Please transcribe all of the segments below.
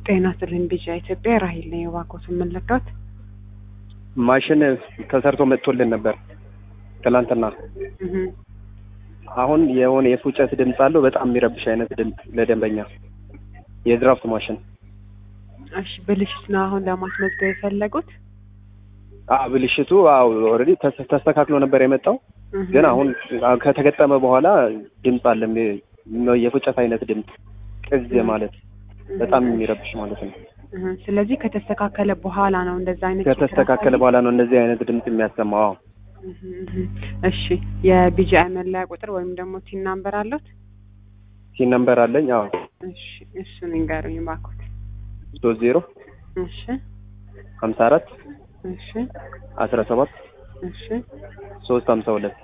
ጤና ይስጥልኝ ቢጫ ኢትዮጵያ ራሂል ነኝ። እባክዎትን ምን ልርዳዎት? ማሽን ተሰርቶ መጥቶልን ነበር ትላንትና። እህ አሁን የሆነ የፉጨት ድምፅ አለው በጣም የሚረብሽ አይነት ድምፅ ለደንበኛ የድራፍት ማሽን እሺ ብልሽት ነው አሁን ለማስመዝገብ የፈለጉት? አ ብልሽቱ አዎ ኦልሬዲ ተስተካክሎ ነበር የመጣው እህ ግን አሁን ከተገጠመ በኋላ ድምፅ አለ የሚ- የፉጨት አይነት ድምፅ ቅዝ ማለት በጣም የሚረብሽ ማለት ነው። እህ ስለዚህ ከተስተካከለ በኋላ ነው እንደዛ አይነት ችግር ከተስተካከለ ያሳየው? በኋላ ነው እንደዚህ አይነት ድምፅ የሚያሰማው። አዎ እህ እህ እሺ የቢጂአይ መለያ ቁጥር ወይም ደግሞ ቲን ናምበር አለዎት? ሲን ነምበር አለኝ። አዎ እሺ እሱን ይንገሩኝ እባክዎት። ሶስት ዜሮ እሺ ሀምሳ አራት እሺ አስራ ሰባት እሺ ሶስት ሀምሳ ሁለት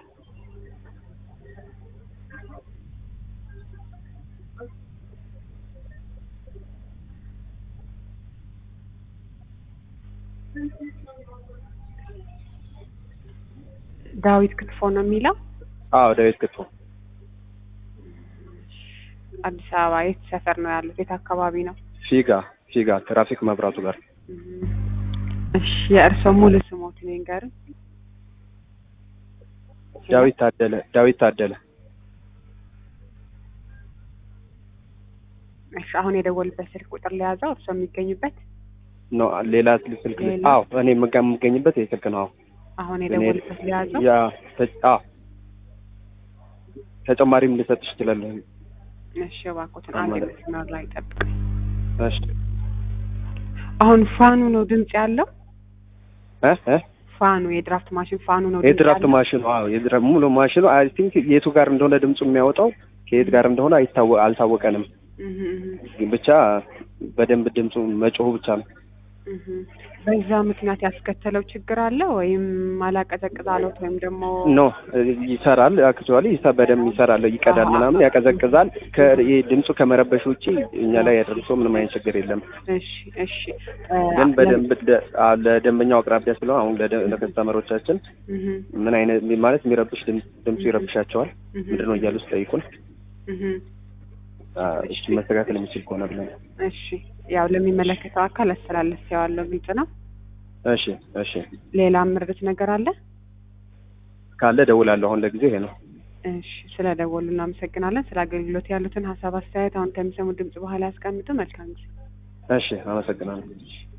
ዳዊት ክትፎ ነው የሚለው? አዎ ዳዊት ክትፎ አዲስ አበባ የት ሰፈር ነው ያሉት? የት አካባቢ ነው? ፊጋ ፊጋ ትራፊክ መብራቱ ጋር እህ እሺ የእርስዎ ሙሉ ስሞትን ይንገሩኝ። ዳዊት ታደለ ዳዊት ታደለ እሺ አሁን የደወልበት ስልክ ቁጥር ለያዘው እርስዎ የሚገኙበት ነው ሌላ ስልክ ሌላ? አዎ እኔ የምጋ- የምገኝበት ይህ ስልክ ነው አዎ አሁን እኔ- የደወልበት ለያዘው ያ ተ- አዎ ተጨማሪም ልሰጥሽ እችላለሁ እሺ እባክዎትን አዎ አንድ ማለት መስመር ላይ ጠብቁኝ። እሺ አሁን ፋኑ ነው ድምጽ ያለው? እ እ ፋኑ የድራፍት ማሽን ፋኑ ነው ድምጽ የድራፍት ያለው? ማሽኑ አዎ የድራፍት ሙሉ ማሽኑ አይ ቲንክ የቱ ጋር እንደሆነ ድምፁ የሚያወጣው ከየት ጋር እንደሆነ አይታወ አልታወቀንም እህ እህ ግን ብቻ በደንብ ድምፁ መጮሁ ብቻ ነው እህ በዛ ምክንያት ያስከተለው ችግር አለ ወይም አላቀዘቅዝ አለዎት ወይም ደግሞ ኖ ይሰራል አክቹዋሊ ይሳ በደንብ ይሰራል ይቀዳል አዎ። ምናምን ያቀዘቅዛል ከ ይሄ ድምፁ ከመረበሽ ውጪ እኛ ላይ ያደርሰው ምንም አይነት ችግር የለም እሺ እሺ እ ግን በደንብ ደ- አ- ለደንበኛው አቅራቢያ ስለሆነ አሁን ለደ- ለከስተመሮቻችን እህ ምን አይነት ማለት የሚረብሽ ድምፅ ድምፁ ይረብሻቸዋል እህ ምንድን ነው እያሉ ሲጠይቁን እህ አ፣ እሱ መስተካከል የሚችል ከሆነ ብለን እሺ ያው ለሚመለከተው አካል አስተላልፌዋለሁ። ግልጽ ነው። እሺ እሺ ሌላ ምርት ነገር አለ? ካለ ደውላለሁ አሁን ለጊዜ ይሄ ነው እሺ ስለ ደወሉ እናመሰግናለን። ስለ አገልግሎት ያሉትን ሀሳብ አስተያየት አሁን ከሚሰሙ ድምጽ በኋላ ያስቀምጡ። መልካም ጊዜ። እሺ አመሰግናለሁ